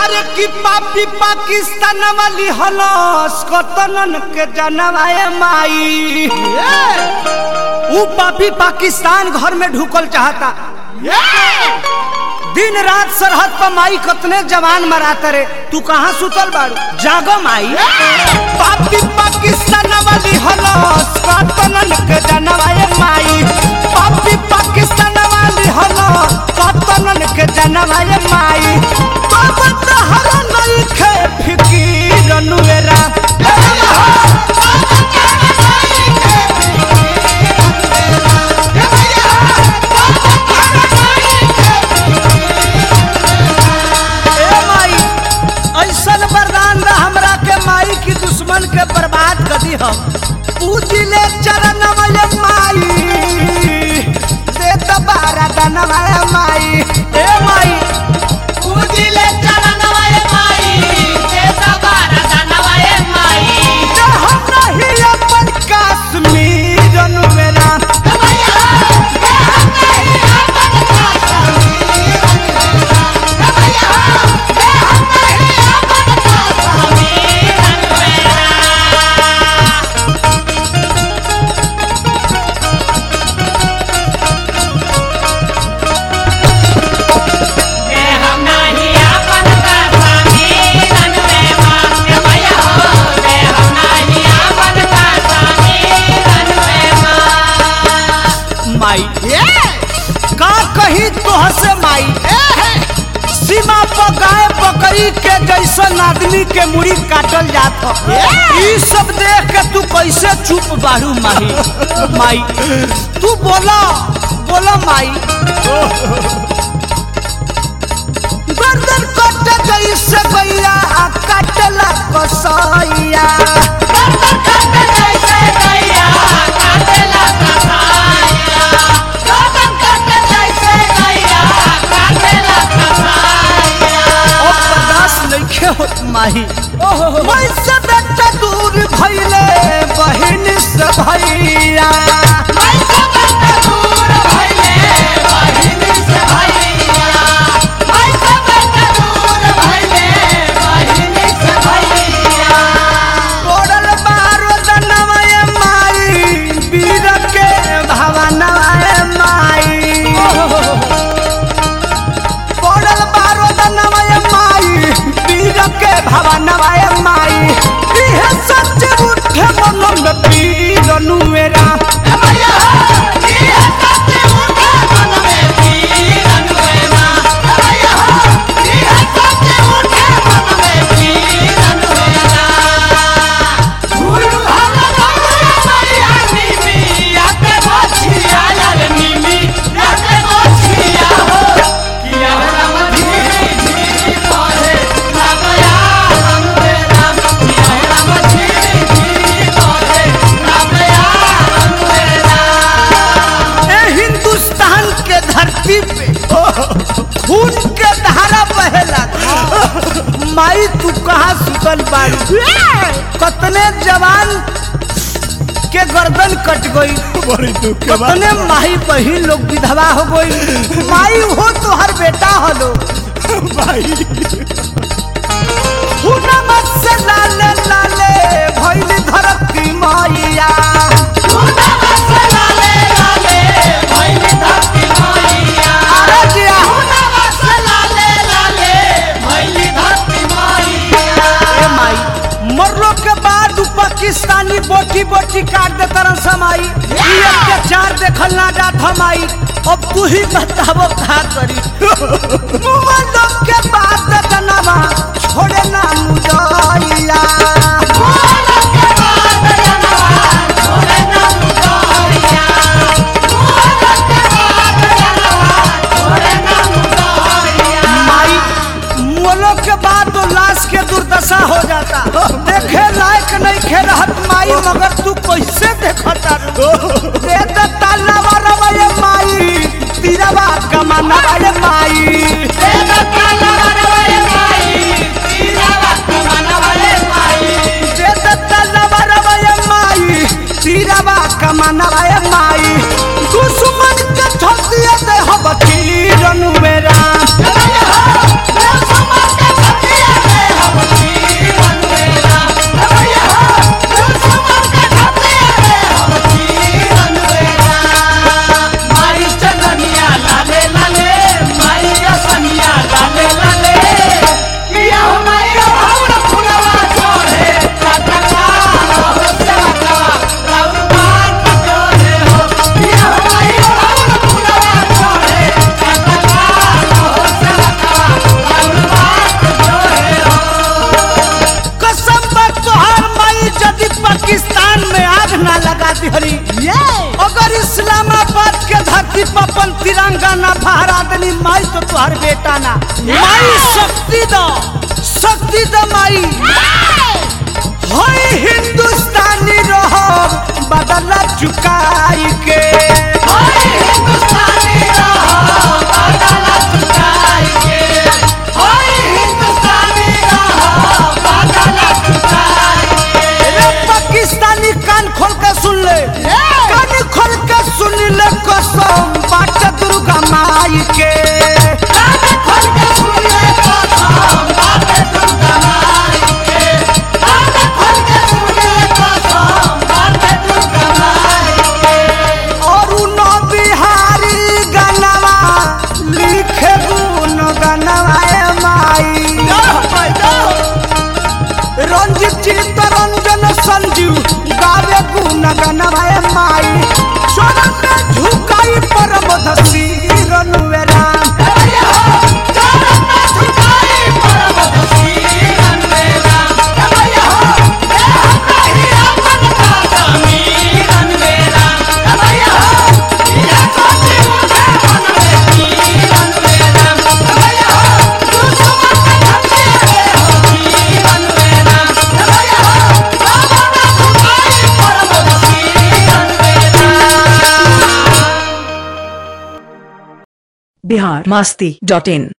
अरे की पापी पाकिस्तान वाली हलस कतनन के जनवाए माई ऊ पापी पाकिस्तान घर में ढुकल चाहता दिन रात सरहद पर माई कतने जवान मराता रे तू कहाँ सुतल बाड़ू जागो माई पापी पाकिस्तान वाली हलस कतनन के जनवाए माई पापी पाकिस्तान वाली हलस कतनन के जनवाए माई बाबा तहरा नहीं खे फिकीर नुएरा ए माई ऐसन वरदान दा हमरा के माई की दुश्मन के बर्बाद कर दी हम पूजिले चरण वाले माई दे दबारा दनवाए माई ए माई पूजिले चरण वाले माई दे दबारा दनवाए माई जे हम नहीं अपन कश्मीर नुएरा भैया दे हम नहीं अपन कश्मीर भैया दे हम नहीं अपन कश्मीर मेरा दे हम नहीं अपन कश्मीर मेरा भैया दे हम नहीं अपन कश्मीर मेरा माई का कही तोह से माई सीमा पर गाय बकरी के जैसन आदमी के मुड़ी काटल जात ह। ई सब देख के तू कैसे चुप बाड़ू माही माई तू बोला बोला माई गर्दन कट जैसे गैया काटला कसैया गर्दन काटे जैसे गैया काटेला कसाईया गर्दन काटे जैसे गैया काटेला कसाईया अब बर्दाश्त नइखे होत माही मैं से बेटा दूर भइले बहिन से भैया मैं सब दूर भइले बहिन से भैया मैं सब दूर भइले बहिन से भैया पड़ल बारो दनवाए माई वीर के भवनवाए माई पड़ल बारो दनवाए माई वीर के भवनवाए माई इहे सच उठे मन में पीर नुएरा भैया ये सत्य उठे मन में पीरन वेना भैया ये सत्य उठे मन में पीरन वेना गुरु हम गौरा मैया निमी आके बचिया यार निमी आके बचिया हो किया राम धीरे धीरे पढ़े रामया हम राम किया राम धीरे धीरे पढ़े रामया हम राम ए हिंदुस्तान के धरती पे खून के धारा बहेला माई तू कहाँ सुतल बाड़ी कतने जवान के गर्दन कट गई बड़ी दुख के बात कतने माई बहिन लोग विधवा हो गई माई हो तो हर बेटा हलो भाई हुनम से लाले लाले भइल धरती मैया पूना मसला ले लाले भइल धरती मैया अरे जिया पूना मसला ले लाले भइल धरती मैया ए माई मरलो के बाद उ पाकिस्तानी बोटी बोटी काट दे तरह समाई ई अत्याचार देखल ना जात हमाई अब तू ही बताबो का करी मरलो के बाद दनवा छोड़े ना मुदइया पूना के बाद जनवा छोड़े ना मुदरिया पूना के बाद जनवा छोड़े ना मुदरिया माई मोलो के बाद तो लाश के दुर्दशा हो जाता देखे लायक नहीं खे रहत माई मगर तू कैसे देखता दे दे तालावा रवैया माई तीरवा कमाना वाले माई दे काला रवैया माई तीरा वक्त मनवाले माई दे दे तालावा रवैया माई तीरवा कमाना वाले माई दुश्मन के छोड़ दिए दे हम तीरनु मेरा भैया अपन तिरंगा ना फहरा देनी माई तो तुहार बेटा ना माई शक्ति दो शक्ति दो माई होई हिंदुस्तानी रहो बदला चुकाई के होय हिंदुस्तानी रहो बादल चुकाई के होय हिंदुस्तानी रहो बादल चुकाई के रे पाकिस्तानी कान खोल के सुन ले कान खोल के सुन ले कसम बाट दुर्गा माई के कान खोल के सुन ले कसम बाटे दुर्गा माई के कान खोल के सुन ले कसम बाटे दुर्गा माई के और न बिहारी गनवा लिखे गुन गनवा ए माई रंजित चित्त रंजन संजीव गावे गुन गनवा ए माई चरण में झुकाई परम धसी रनुवे राम चरण में झुकाई परम दसीरन मेरा भैया हो देह नहीं अपन का समीरन मेरा भैया हो ये कोटी मुझे मन में कीरन मेरा भैया हो दुश्मन के धमकी दे हो कीरन मेरा भैया हो बाबा में झुकाई परम दसीरन मेरा बिहार मस्ती डॉट इन